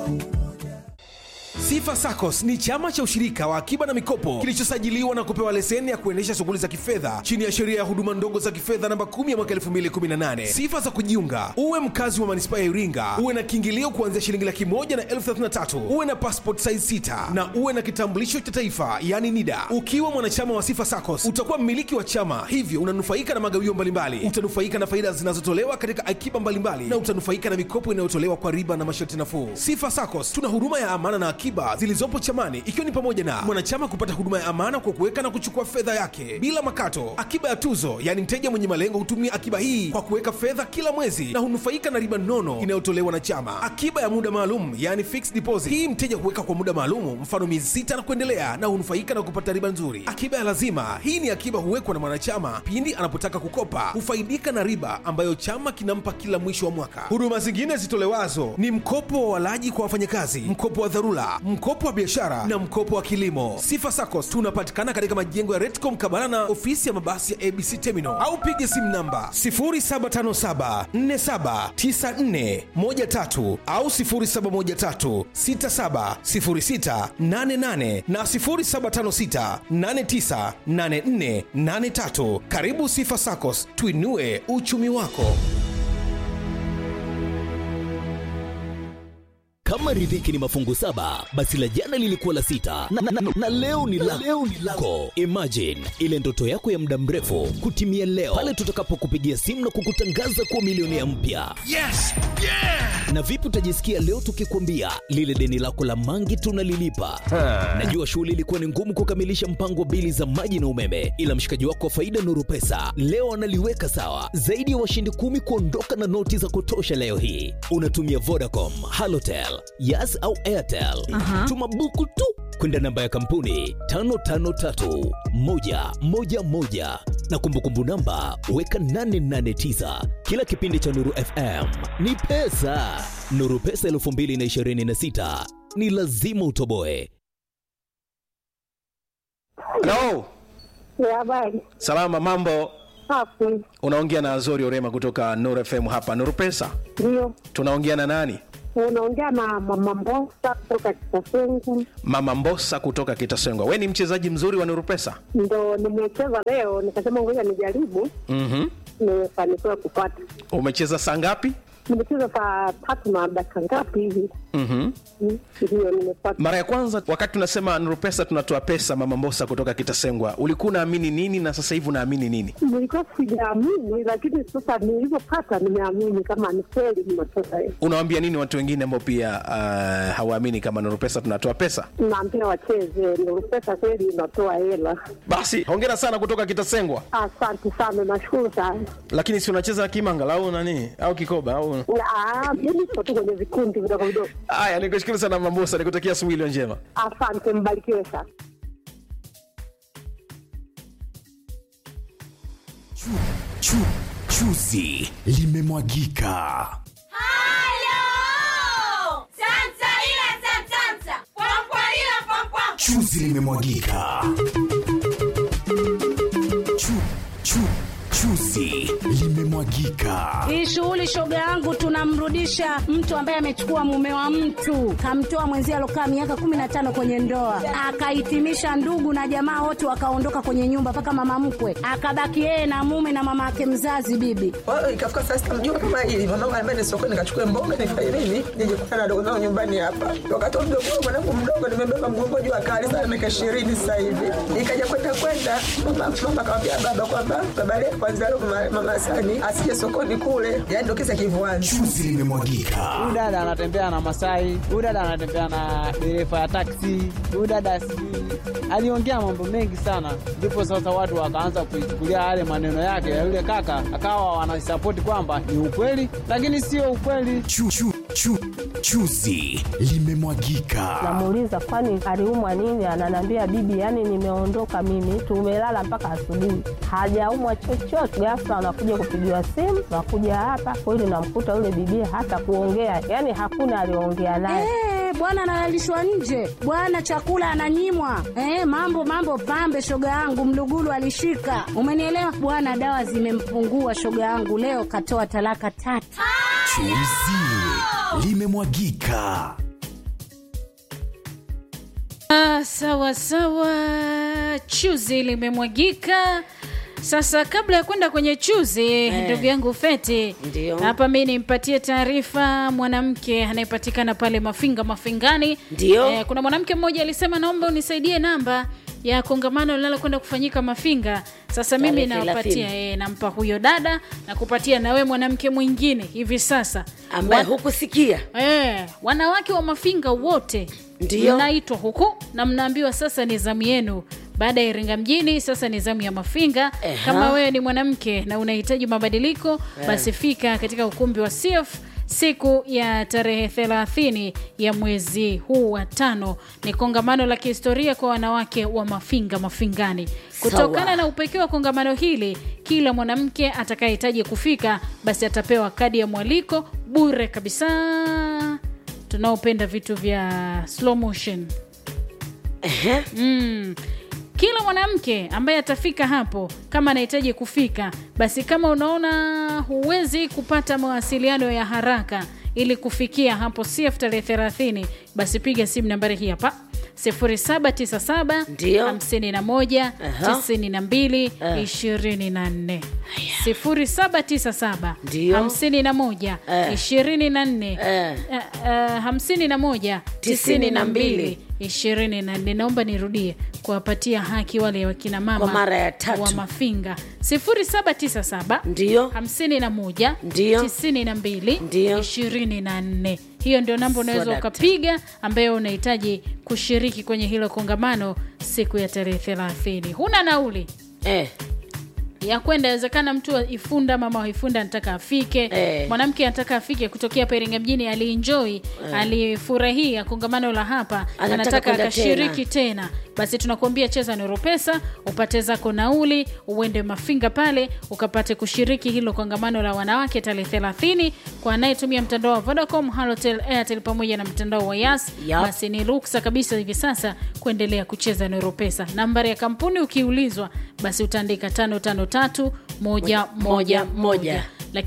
Sifa SACCOS ni chama cha ushirika wa akiba na mikopo kilichosajiliwa na kupewa leseni ya kuendesha shughuli za kifedha chini ya sheria ya huduma ndogo za kifedha namba 10 ya mwaka 2018. Sifa za kujiunga: uwe mkazi wa manispaa ya Iringa, uwe na kiingilio kuanzia shilingi laki moja na elfu thelathini na tatu, uwe na passport size 6 na uwe na kitambulisho cha taifa yani NIDA. Ukiwa mwanachama wa Sifa SACCOS utakuwa mmiliki wa chama, hivyo unanufaika na magawio mbalimbali, utanufaika na faida zinazotolewa katika akiba mbalimbali na utanufaika na mikopo inayotolewa kwa riba na masharti nafuu. Sifa SACCOS tuna huduma ya amana na akiba zilizopo chamani ikiwa ni pamoja na mwanachama kupata huduma ya amana kwa kuweka na kuchukua fedha yake bila makato, akiba ya tuzo, yaani mteja mwenye malengo hutumia akiba hii kwa kuweka fedha kila mwezi na hunufaika na riba nono inayotolewa na chama, akiba ya muda maalum, yaani fixed deposit. Hii mteja huweka kwa muda maalum, mfano miezi sita na kuendelea, na hunufaika na kupata riba nzuri. Akiba ya lazima, hii ni akiba huwekwa na mwanachama pindi anapotaka kukopa, hufaidika na riba ambayo chama kinampa kila mwisho wa mwaka. Huduma zingine zitolewazo ni mkopo wa walaji kwa wafanyakazi, mkopo wa dharura, mkopo wa biashara na mkopo wa kilimo. Sifa SACCOS tunapatikana katika majengo ya Retcom Kabala na ofisi ya mabasi ya ABC Terminal au piga simu namba 0757479413 au 0713670688 na 0756898483. Karibu Sifa SACCOS, tuinue uchumi wako. Kama riziki ni mafungu saba, basi la jana lilikuwa la sita na, na, na, na leo ni la leo ni lako. Imagine ile ndoto yako ya muda mrefu kutimia leo pale tutakapokupigia simu na kukutangaza kuwa milionea mpya. Yes! Yeah! Na vipi utajisikia leo tukikwambia lile deni lako la mangi tunalilipa? Najua shughuli ilikuwa ni ngumu kukamilisha mpango wa bili za maji na umeme, ila mshikaji wako wa faida Nuru Pesa leo analiweka sawa. Zaidi ya washindi kumi kuondoka na noti za kutosha leo hii. Unatumia Vodacom, Halotel, Yas au Airtel. Tuma buku tu kwenda namba ya kampuni 553111 na kumbukumbu namba weka 889. Kila kipindi cha Nuru FM ni pesa. Nuru Pesa 2026 ni lazima utoboe. Hello. Ya habari Salama, mambo? hapo Unaongea na Azori Orema kutoka Nuru FM hapa Nuru Pesa. ndio Tunaongea na nani? unaongea na mama Mbosa kutoka Kitasengu, Mama Mbosa kutoka Kitasengwa. We ni mchezaji mzuri wa Nuru Pesa? ndo nimecheza leo, nikasema ngoja nijaribu, Mhm. nimefanikiwa kupata. Umecheza saa ngapi? Nimecheza saa tatu na dakika ngapi hivi, Mhm. Mm, ndio nimepata. Mara ya kwanza wakati tunasema Nuru Pesa tunatoa pesa, Mama Mbosa kutoka Kitasengwa, ulikuwa unaamini nini na sasa hivi unaamini nini? Nilikuwa sijaamini, lakini sasa nilivyopata nimeamini kama ni kweli nimetoka hiyo. Unawaambia nini watu wengine ambao pia uh, hawaamini kama Nuru Pesa tunatoa pesa? Naambia wacheze, ndio pesa kweli inatoa hela. Basi hongera sana kutoka Kitasengwa. Asante sana, nashukuru sana. Lakini si unacheza kimanga au nani au kikoba au? Ah, Mimi niko tu kwenye vikundi vidogo vidogo. Haya, nikushukuru sana Mama Mbosa, nikutakia asubuhi iliyo njema. Asante, mbarikiwe sana. Chu, chu, chuzi limemwagika. Halo! Santa ila santanta. Pwampwa ila pwampwa. Chuzi limemwagika. Chu, chu, chuzi limemwagika. Hii shughuli shoga yangu, tunamrudisha mtu ambaye amechukua mume wa mtu, kamtoa mwenzie alokaa miaka kumi na tano kwenye ndoa, akahitimisha ndugu na jamaa wote wakaondoka kwenye nyumba, mpaka mama mkwe akabaki yeye na mume na mama yake mzazi bibi. Kwa hiyo ikafika saa sita mjua kama hili mamangu anambia ni sokoni nikachukue mboga nifanye nini nije kukutana na dogo zangu nyumbani hapa. Wakati wa mdogo wangu mwanangu mdogo nimebeba mgongo juu akali sana miaka ishirini sasa hivi. Nikaja kwenda kwenda mama mama akamwambia baba kwamba baba leo kwanza leo mama, mama Sani asije sokoni kule. Yaani ndio kisa kivuani. Chuzi limemwagika. huyu dada anatembea na Masai, huyu dada anatembea na dereva ya taksi, huyu dada sijui aliongea mambo mengi sana, ndipo sasa watu wakaanza kuichukulia yale maneno yake ya yule kaka, akawa wanasapoti kwamba ni ukweli, lakini sio ukweli. Chu, chu, chu, chuzi limemwagika. Namuuliza kwani aliumwa nini? Ananiambia bibi, yani nimeondoka mimi, tumelala mpaka asubuhi, hajaumwa chochote. Ghafla anakuja kupigiwa simu, nakuja hapa kweli, namkuta yule bibi hata kuongea, yani hakuna aliongea naye. Eh, bwana analalishwa nje, bwana chakula ananyimwa. Eh, mambo mambo pambe, shoga yangu Mlugulu alishika, umenielewa bwana. Dawa zimempungua shoga yangu, leo katoa talaka tatu. Chuzi limemwagika. Ah, sawa sawa, chuzi limemwagika. Sasa kabla ya kwenda kwenye chuzi, ndugu yangu Feti, Ndio. hapa mi nimpatie taarifa mwanamke anayepatikana pale Mafinga Mafingani. Ndio. Eh, kuna mwanamke mmoja alisema naomba unisaidie namba ya kongamano linalokwenda kufanyika Mafinga. Sasa mimi Tarehe nawapatia 30. eh, nampa huyo dada na kupatia na we mwanamke mwingine hivi sasa ambaye Wa- hukusikia Eh, wanawake wa Mafinga wote Ndio. mnaitwa huku na mnaambiwa sasa ni zamu yenu. Baada ya Iringa mjini, sasa ni zamu ya Mafinga. Eha. Kama wewe ni mwanamke na unahitaji mabadiliko, basi fika katika ukumbi wa CF siku ya tarehe 30 ya mwezi huu wa tano. Ni kongamano la kihistoria kwa wanawake wa Mafinga Mafingani. Kutokana Sawa. na upekee wa kongamano hili, kila mwanamke atakayehitaji kufika basi atapewa kadi ya mwaliko bure kabisa. Tunaopenda vitu vya slow motion Ehe. mm. Kila mwanamke ambaye atafika hapo, kama anahitaji kufika, basi kama unaona huwezi kupata mawasiliano ya haraka ili kufikia hapo CF tarehe 30, basi piga simu nambari hii hapa 0797 Ndio. 51 Aha. 92 24 0797 Ndio. 51 Eh. 24 Eh. eh, eh, 51 Tisini na 92 mbili. 24 naomba nirudie kuwapatia haki wale wakina mama Kwa mara ya tatu. wa mafinga 0797 Ndio. 51 Ndio. 92 Ndio. 24 hiyo ndio namba unaweza Swadakta. ukapiga ambayo unahitaji kushiriki kwenye hilo kongamano siku ya tarehe 30 huna nauli Eh. ya kwenda inawezekana mtu wa ifunda mama wa ifunda anataka afike Eh. mwanamke anataka afike kutokea Iringa mjini alienjoy alifurahia kongamano la hapa Anataka anataka kwenda akashiriki tena. basi tunakuambia cheza noro pesa upate zako nauli uende mafinga pale ukapate kushiriki hilo kongamano la wanawake tarehe 30 kwa anayetumia mtandao wa Vodacom Halotel Airtel pamoja na mtandao wa Yas Yup. basi ni ruksa kabisa hivi sasa kuendelea kucheza noro pesa nambari ya kampuni ukiulizwa basi utaandika tano tano tatu moja moja moja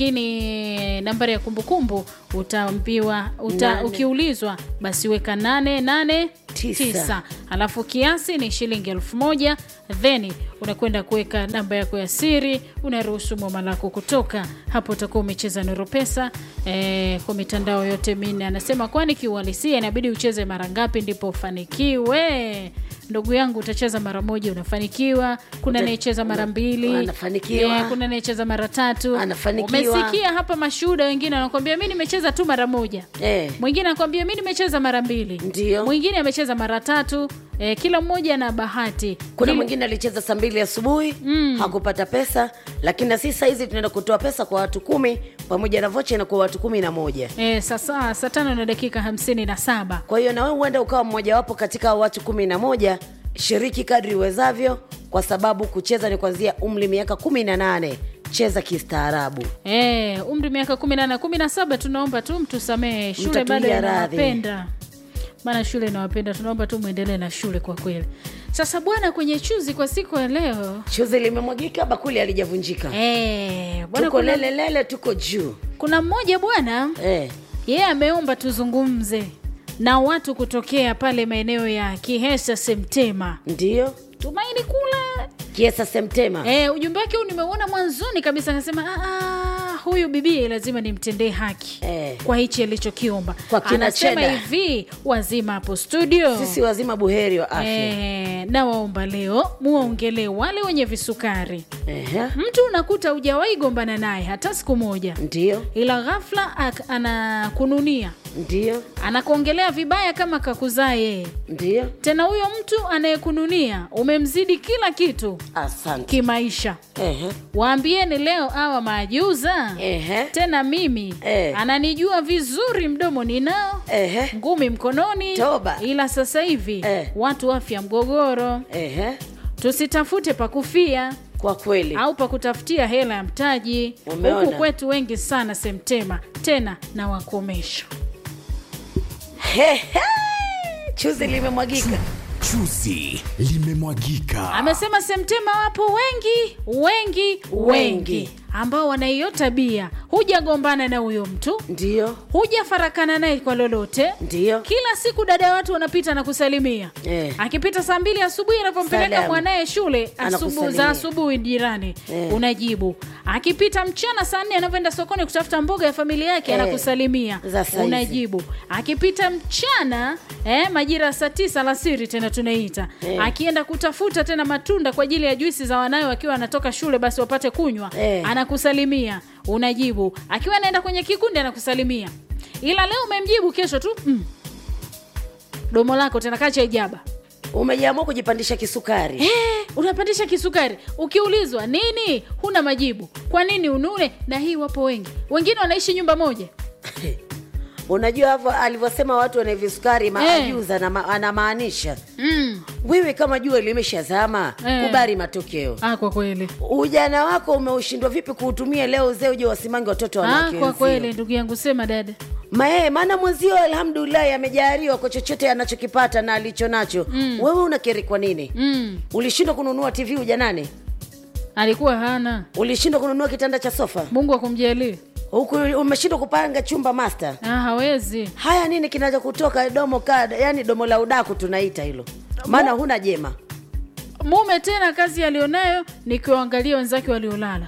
lakini nambari ya kumbukumbu utaambiwa uta, Nane. ukiulizwa basi weka nane nane Tisa. tisa alafu kiasi ni shilingi elfu moja then unakwenda kuweka namba yako ya siri unaruhusu mwama lako kutoka hapo utakuwa umecheza noro pesa eh, kwa mitandao yote minne anasema kwani kiuhalisia inabidi ucheze mara ngapi ndipo ufanikiwe ndugu yangu utacheza mara moja unafanikiwa kuna Uta- anayecheza mara mbili anafanikiwa. Eh, kuna anayecheza mara tatu Anafanikiwa. umesikia hapa mashuhuda wengine wanakwambia mi nimecheza tu mara moja Eh. mwingine anakwambia mi nimecheza mara mbili Ndio. mwingine amecheza mara tatu e, kila mmoja na bahati kuna Kile- mwingine alicheza saa mbili asubuhi hakupata pesa lakini na sisi sahizi tunaenda kutoa pesa kwa watu kumi pamoja na vocha inakuwa watu kumi na moja e, sasa saa tano na dakika hamsini na saba kwa hiyo nawe huenda ukawa mmojawapo katika watu kumi na moja shiriki kadri uwezavyo kwa sababu kucheza ni kuanzia umri miaka kumi na nane cheza kistaarabu e, umri miaka kumi na nane kumi na saba tunaomba tu mtusamehe shule Mtatulia bado radhi. inawapenda maana shule inawapenda tunaomba tu mwendelee na shule kwa kweli sasa bwana kwenye chuzi kwa siku ya leo chuzi limemwagika bakuli alijavunjika e, bwana tuko kuna, lelelele tuko juu kuna mmoja bwana eh. yeye ameomba tuzungumze na watu kutokea pale maeneo ya kihesa semtema ndio tumaini kula kiesa semtema e, ujumbe wake huu nimeuona mwanzoni kabisa akasema "Ah, ah, huyu bibie lazima nimtendee haki Eh. kwa hichi alichokiomba Kwa kina anasema Cheda. hivi wazima hapo studio sisi wazima buheri wa afya e, na waomba leo muwaongelee wale wenye visukari Ehe. mtu unakuta hujawahi gombana naye hata siku moja ndio ila ghafla ak- anakununia ndio anakuongelea vibaya kama kakuzaa yeye ndio tena huyo mtu anayekununia umemzidi kila kitu asante kimaisha Ehe. waambieni leo awa maajuza Ehe. tena mimi Eh. ananijua vizuri mdomo ninao Ehe. ngumi mkononi Toba. ila sasa hivi Eh. watu afya mgogoro Ehe. tusitafute pakufia kwa kweli au pakutafutia hela ya mtaji Umeona? huku kwetu wengi sana semtema tena na wakomesha Hehe. chuzi limemwagika Chuzi limemwagika. amesema semtema wapo wengi wengi wengi Wengi. ambao wana hiyo tabia hujagombana na huyo mtu ndio hujafarakana naye kwa lolote ndio kila siku dada ya watu wanapita na kusalimia Eh. akipita saa mbili asubuhi anapompeleka Salamu. mwanaye shule asubu, Anakusalimia. za asubuhi jirani Eh. unajibu akipita mchana saa nne anavyoenda sokoni kutafuta mboga ya familia yake Eh. anakusalimia Za saizi. unajibu akipita mchana eh, majira ya saa tisa alasiri tena tunaita Eh. akienda kutafuta tena matunda kwa ajili ya juisi za wanawe wakiwa anatoka shule basi wapate kunywa Eh. anakusalimia unajibu akiwa anaenda kwenye kikundi anakusalimia ila leo umemjibu kesho tu mm. domo lako tena kacha ijaba umejiamua kujipandisha kisukari Eh, unapandisha kisukari ukiulizwa nini huna majibu kwa nini unune na hii wapo wengi wengine wanaishi nyumba moja unajua hapo alivyosema watu wana visukari Eh. maajuza na ma, anamaanisha mm. wewe kama jua limeshazama Eh. kubali matokeo ah, kwa kweli ujana wako umeushindwa vipi kuutumia leo uzee uje wasimange watoto ah, wanawake kwa wenzio? kweli ndugu yangu sema dada Mae, maana mwenzio alhamdulillahi amejaliwa kwa chochote anachokipata na alicho nacho mm. wewe unakeri kwa nini mm. ulishindwa kununua tv ujanani alikuwa hana ulishindwa kununua kitanda cha sofa mungu akumjalie huku umeshindwa kupanga chumba master ah, hawezi haya nini kinacho kutoka domo kada yani domo la udaku tunaita hilo maana huna jema mume tena kazi alionayo ni kuangalia wenzake waliolala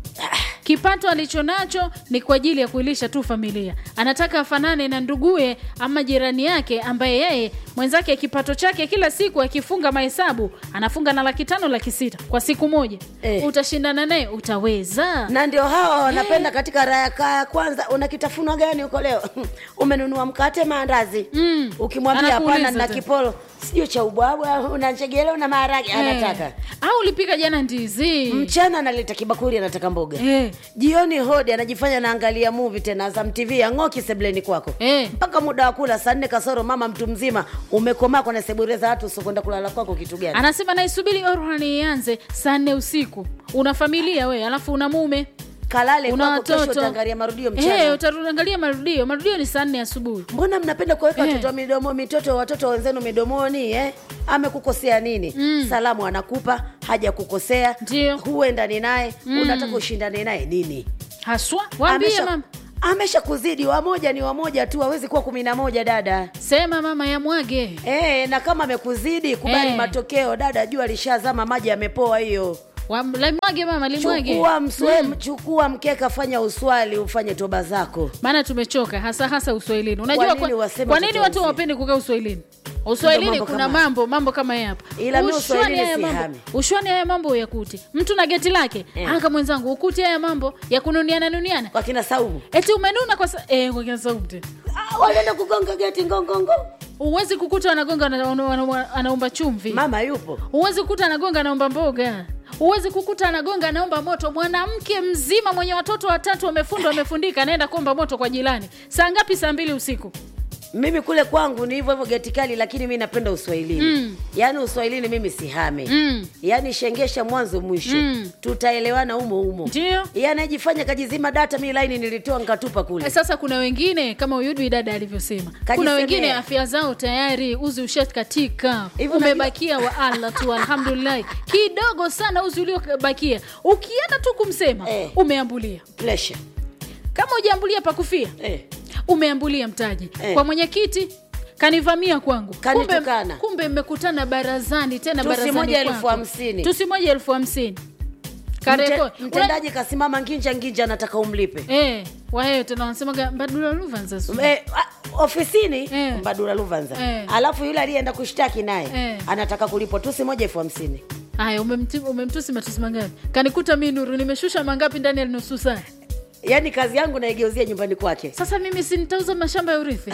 kipato alichonacho ni kwa ajili ya kuilisha tu familia anataka afanane na nduguye ama jirani yake ambaye yeye mwenzake kipato chake kila siku akifunga mahesabu anafunga na laki tano laki sita kwa siku moja Eh. utashindana naye utaweza na ndio hawa wanapenda katika raya kaya kwanza una kitafunwa gani huko leo umenunua mkate maandazi Mm. ukimwambia Anakuuliza hapana na tena. kipolo sijui cha ubwabwa una njegele una maharage anataka Eh. au ulipika jana ndizi mchana analeta kibakuli anataka mboga Eh. jioni hodi anajifanya naangalia movie tena Azam TV ang'oki sebleni kwako Eh. mpaka muda wa kula saa nne kasoro mama mtu mzima umekomaa kwenye sebure za watu usiokwenda kulala kwako kitu gani anasema naisubiri orhani ianze saa nne usiku una familia we alafu una mume kalale una kwako kesho watoto utaangalia marudio mchana hey, utaangalia marudio marudio ni saa nne asubuhi mbona mnapenda kuweka Eh. watoto midomo mitoto watoto wenzenu midomoni eh? amekukosea nini Mm. salamu anakupa haja kukosea Ndio. huendani naye Mm. unataka ushindane naye nini haswa waambie Amesha- mama amesha kuzidi wamoja ni wamoja tu hawezi kuwa kumi na moja dada sema mama ya mwage e, na kama amekuzidi kubali Eh. matokeo dada jua lishazama maji yamepoa hiyo Wa- limwage mama limwage chukua mswe, chukua mkeka fanya uswali ufanye toba zako maana tumechoka hasa hasa uswahilini unajua Kwa kwa, nini waseme kwa nini watoto watu wazee? hawapendi kukaa uswahilini uswahilini mambo kuna kama- mambo mambo kama haya hapa Ila mi Ushwani uswahilini haya mambo- sihami. ushwani haya mambo uyakuti mtu na geti lake Eh. anga mwenzangu ukuti haya mambo ya kununiana nuniana kwa kina saumu eti umenuna kwa sa- eh, kwa kina saumu tena Ah, walienda kugonga geti ngongongo huwezi kukuta wanagonga wana- wana- wana- anaomba chumvi mama yupo huwezi kukuta anagonga anaomba mboga huwezi kukuta anagonga anaomba moto mwanamke mzima mwenye watoto watatu wamefundwa wamefundika anaenda kuomba moto kwa jirani saa ngapi saa mbili usiku mimi kule kwangu ni hivyo hivyo geti kali lakini mi napenda uswahilini Mm. yaani uswahilini mimi sihame Mm. yaani shengesha mwanzo mwisho Mm. tutaelewana umo umo ndio Yeye anajifanya kajizima data mi laini nilitoa nkatupa kule Eh, sasa kuna wengine kama uyudwi dada alivyosema kuna Kajisemea. wengine afya zao tayari uzi ushakatika Hivyo umebakia wa allah tu alhamdulillahi kidogo sana uzi uliobakia ukienda tu kumsema Eh. umeambulia Pressure. kama ujaambulia pakufia Eh. umeambulia mtaji Eh. kwa mwenyekiti kanivamia kwangu kumbe, Kanitukana. kumbe mmekutana barazani tena Tusi barazani moja elfu kwako. hamsini. tusi moja elfu hamsini Kareko- Mte, mtendaji kasimama nginja nginja anataka umlipe Eh, waheyo tena wanasemaga mbadula luvanza su. Eh, ah, ofisini Eh. mbadula luvanza Eh. alafu yule aliyeenda kushtaki naye Eh. anataka kulipwa tusi moja elfu hamsini haya umemti- umemtusi matusi mangapi kanikuta mi nuru nimeshusha mangapi ndani ya nusu saa yaani kazi yangu naigeuzia nyumbani kwake sasa mimi si nitauza mashamba ya urithi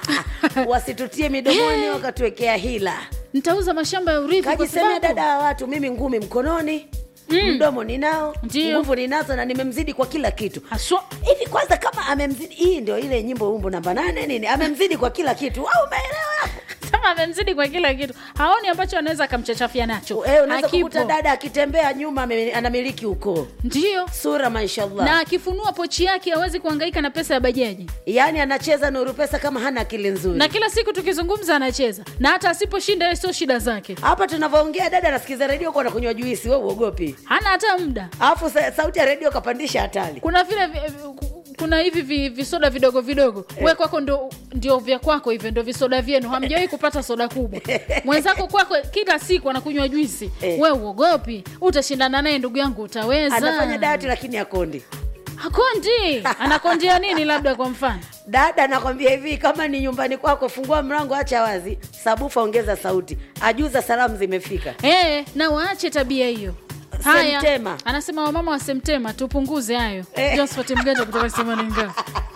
wasitutie midomoni wakatuwekea hila nitauza mashamba ya urithi kwa kajisemea sababu dada wa watu mimi ngumi mkononi mm. mdomo ninao Ndio. nguvu ninazo na nimemzidi kwa kila kitu haswa hivi kwanza kama amemzidi hii ndio ile nyimbo umbo namba nane nini amemzidi kwa kila kitu au umeelewa hapo kama amemzidi kwa kila kitu haoni ambacho anaweza akamchachafia nacho Eh, unaweza Hakipo. kukuta dada akitembea nyuma ame- anamiliki ukoo ndio sura mashallah na akifunua pochi yake hawezi kuhangaika na pesa ya bajaji yaani anacheza nuru pesa kama hana akili nzuri na kila siku tukizungumza anacheza na hata asiposhinda yeye sio shida zake hapa tunavyoongea dada anasikiza redio kwa nakunywa juisi we uogopi hana hata muda alafu sa- sauti ya redio kapandisha hatari kuna vile vi- vi- kuna hivi vi- visoda vidogo vidogo we kwako ndo, ndio vya kwako hivyo ndio visoda vyenu hamjawahi kupata soda kubwa mwenzako kwako kila siku anakunywa juisi Eh. we uogopi utashindana naye ndugu yangu utaweza anafanya dati lakini akondi hakondi anakondia nini labda kwa mfano dada nakwambia hivi kama ni nyumbani kwako fungua mlango acha wazi sabufa ongeza sauti ajuza salamu zimefika Eh, na waache tabia hiyo haya Semtema. anasema wamama wa semtema tupunguze hayo Eh. josephat mganja kutoka semaninga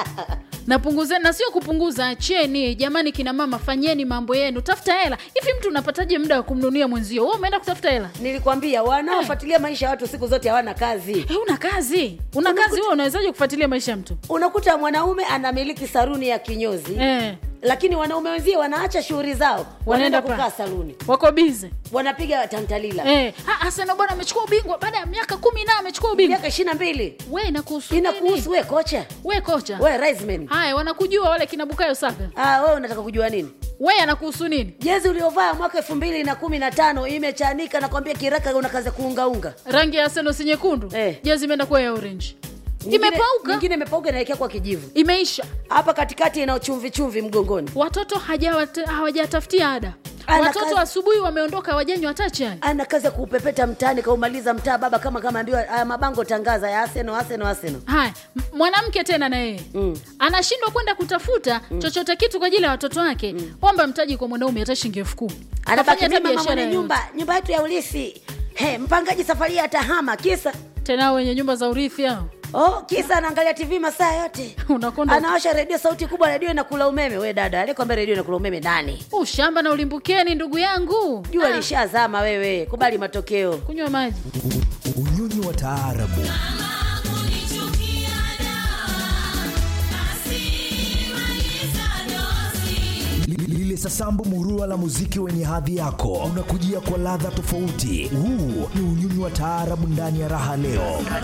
napunguze na sio kupunguza acheni jamani kina mama fanyeni mambo yenu tafuta hela hivi mtu unapataje muda wa kumnunia mwenzio wewe umeenda kutafuta hela nilikwambia wanaofuatilia maisha ya watu siku zote hawana kazi Eh, una kazi una kazi wewe unawezaje kufuatilia maisha ya mtu unakuta mwanaume anamiliki saruni ya kinyozi eh, lakini wanaume wenzie wanaacha shughuli zao wanaenda kukaa saluni wako bize wanapiga tantalila eh, ha, Arsenal bwana amechukua ubingwa baada ya miaka kumi na amechukua ubingwa miaka ishiri na mbili we inakuhusu inakuhusu nini? we kocha we kocha we Reisman. haya wanakujua wale kina bukayo saka Ah, wewe unataka kujua nini we anakuhusu nini jezi uliovaa mwaka elfu mbili na kumi na tano imechanika nakwambia kiraka una kazi ya kuungaunga rangi ya Arsenal si nyekundu Eh. jezi imeenda kuwa ya orange Nyingine- imepauka nyingine imepauka inaelekea kwa kijivu imeisha hapa katikati ina chumvi chumvi mgongoni watoto hajawata- hawajatafutia ada Ana watoto kazi- asubuhi wameondoka hawajanywa hata chai ana kazi ya kuupepeta mtaani kaumaliza mtaa baba kama kama ambiwa aya mabango tangaza ya aseno aseno aseno haya m- mwanamke tena na yeye Mm. anashindwa kwenda kutafuta chochote kitu kwa ajili ya watoto wake omba mtaji kwa mwanaume hata shilingi elfu kumi anabaki Kafanya hata mimi mama biashara mwenye yoyote. nyumba nyumba yetu ya ulisi He, mpangaji safari hii atahama kisa tena wenye nyumba za urithi hao oh, kisa anaangalia tv masaa yote unakonda anawasha redio sauti kubwa redio inakula umeme we dada alikwambia redio inakula umeme nani ushamba na ulimbukeni ndugu yangu jua Ah, lishazama wewe kubali matokeo kunywa maji unyonyi wa taarabu Li- lile sasambu murua la muziki wenye hadhi yako unakujia kwa ladha tofauti huu ni unyonyi wa taarabu ndani ya raha leo